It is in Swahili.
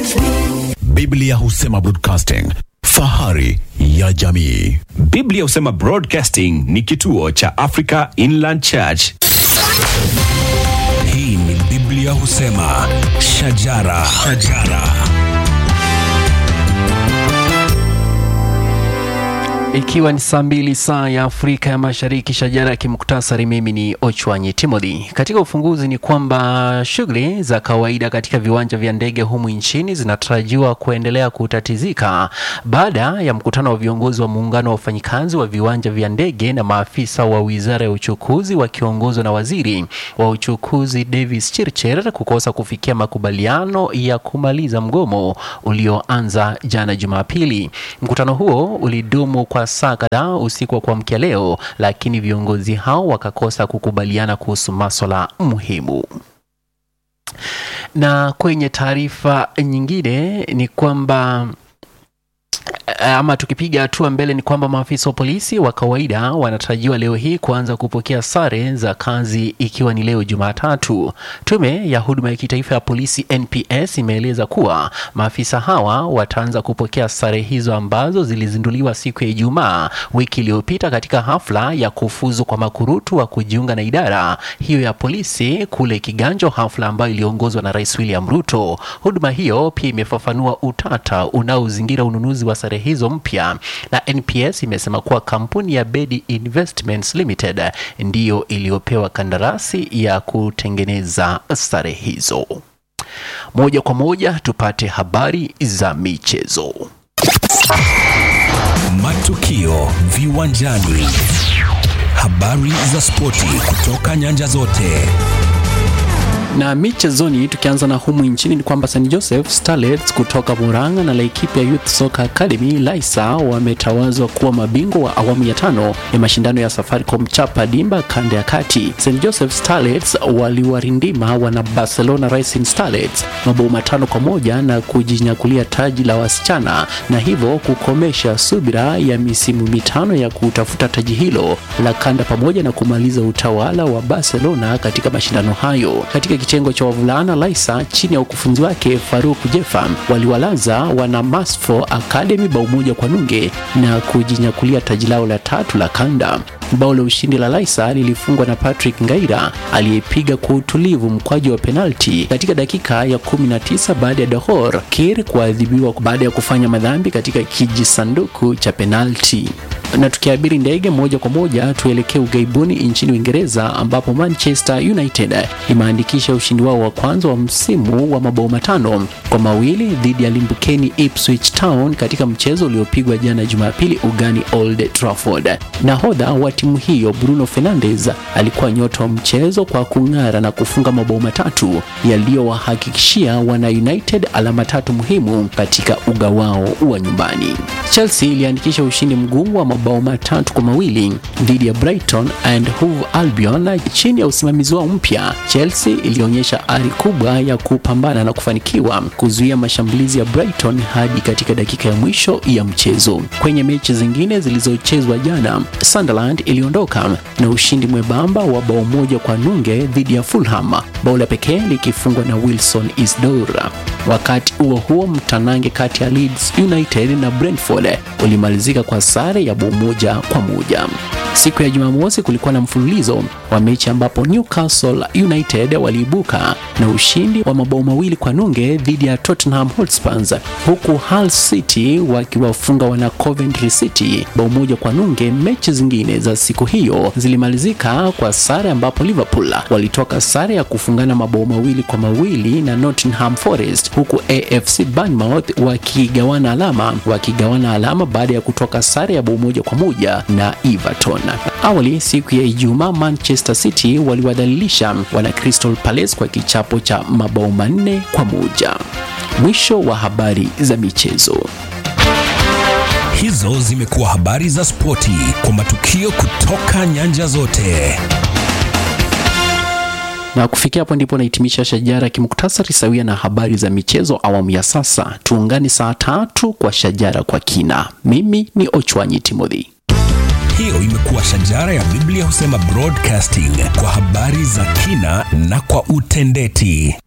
Biblia husema broadcasting, fahari ya jamii. Biblia husema Broadcasting ni kituo cha Africa Inland Church. Hii ni Biblia husema shajara, shajara. Ikiwa ni saa mbili saa ya Afrika ya Mashariki, shajara ya kimuktasari. Mimi ni Ochwanyi Timothy. Katika ufunguzi ni kwamba shughuli za kawaida katika viwanja vya ndege humu nchini zinatarajiwa kuendelea kutatizika baada ya mkutano wa viongozi wa muungano wa wafanyikazi wa viwanja vya ndege na maafisa wa wizara ya uchukuzi wakiongozwa na waziri wa uchukuzi Davis Chirchir kukosa kufikia makubaliano ya kumaliza mgomo ulioanza jana Jumapili. Mkutano huo ulidumu kwa saa kadhaa usiku wa kuamkia leo, lakini viongozi hao wakakosa kukubaliana kuhusu maswala muhimu. Na kwenye taarifa nyingine ni kwamba ama tukipiga hatua mbele ni kwamba maafisa wa polisi wa kawaida wanatarajiwa leo hii kuanza kupokea sare za kazi ikiwa ni leo Jumatatu. Tume ya huduma ya kitaifa ya polisi NPS imeeleza kuwa maafisa hawa wataanza kupokea sare hizo ambazo zilizinduliwa siku ya Ijumaa wiki iliyopita katika hafla ya kufuzu kwa makurutu wa kujiunga na idara hiyo ya polisi kule Kiganjo, hafla ambayo iliongozwa na Rais William Ruto. Huduma hiyo pia imefafanua utata unaozingira ununuzi wa sare hizo mpya na NPS imesema kuwa kampuni ya Bedi Investments Limited ndiyo iliyopewa kandarasi ya kutengeneza sare hizo. Moja kwa moja tupate habari za michezo. Matukio viwanjani, habari za spoti kutoka nyanja zote. Na michezoni tukianza na humu nchini ni kwamba St Joseph Starlets kutoka Murang'a na Laikipia Youth Soccer Academy Laisa wametawazwa kuwa mabingwa wa awamu ya tano ya mashindano ya Safaricom Chapa Dimba kanda ya kati. St Joseph Starlets waliwarindima wana Barcelona Racing Starlets mabao matano kwa moja na kujinyakulia taji la wasichana na hivyo kukomesha subira ya misimu mitano ya kutafuta taji hilo la kanda pamoja na kumaliza utawala wa Barcelona katika mashindano hayo. Katika kitengo cha wavulana Laisa chini ya ukufunzi wake Faruk Jefa waliwalaza wana Masfo Academy bao moja kwa nunge na kujinyakulia taji lao la tatu la kanda. Bao la ushindi la Laisa lilifungwa na Patrick Ngaira aliyepiga kwa utulivu mkwaju wa penalti katika dakika ya 19 baada ya Dahor Kir kuadhibiwa baada ya kufanya madhambi katika kijisanduku cha penalti na tukiabiri ndege moja kwa moja tuelekee ughaibuni nchini Uingereza ambapo Manchester United imeandikisha ushindi wao wa kwanza wa msimu wa mabao matano kwa mawili dhidi ya limbukeni Ipswich Town katika mchezo uliopigwa jana Jumapili ugani Old Trafford. Nahodha wa timu hiyo Bruno Fernandes alikuwa nyota wa mchezo kwa kung'ara na kufunga mabao matatu yaliyowahakikishia wana United alama tatu muhimu katika uga wao wa nyumbani. Chelsea iliandikisha ushindi mgumu wa mabao matatu kwa mawili dhidi ya Brighton and Hove Albion chini ya usimamizi wao mpya. Chelsea ilionyesha ari kubwa ya kupambana na kufanikiwa kuzuia mashambulizi ya Brighton hadi katika dakika ya mwisho ya mchezo. Kwenye mechi zingine zilizochezwa jana, Sunderland iliondoka na ushindi mwembamba wa bao moja kwa nunge dhidi ya Fulham, bao la pekee likifungwa na Wilson Isdor. Wakati huo huo, mtanange kati ya Leeds United na Brentford ulimalizika kwa sare ya bao moja kwa moja. Siku ya Jumamosi kulikuwa na mfululizo wa mechi ambapo Newcastle United waliibuka na ushindi wa mabao mawili kwa nunge dhidi ya Tottenham Hotspur, huku Hull City wakiwafunga wana Coventry City bao moja kwa nunge. Mechi zingine za siku hiyo zilimalizika kwa sare ambapo Liverpool walitoka sare ya kufungana mabao mawili kwa mawili na Nottingham Forest, huku AFC Bournemouth wakigawana alama wakigawana alama baada ya kutoka sare ya bao moja kwa moja na Everton. Awali siku ya Ijumaa, Manchester City waliwadhalilisha wana Crystal Palace kwa kichapo cha mabao manne kwa moja. Mwisho wa habari za michezo. Hizo zimekuwa habari za spoti kwa matukio kutoka nyanja zote. Na kufikia hapo ndipo nahitimisha shajara kimuktasari sawia na habari za michezo awamu ya sasa. Tuungane saa tatu kwa shajara kwa kina. Mimi ni Ochwanyi Timothy. Hiyo imekuwa shajara ya Biblia husema broadcasting kwa habari za kina na kwa utendeti.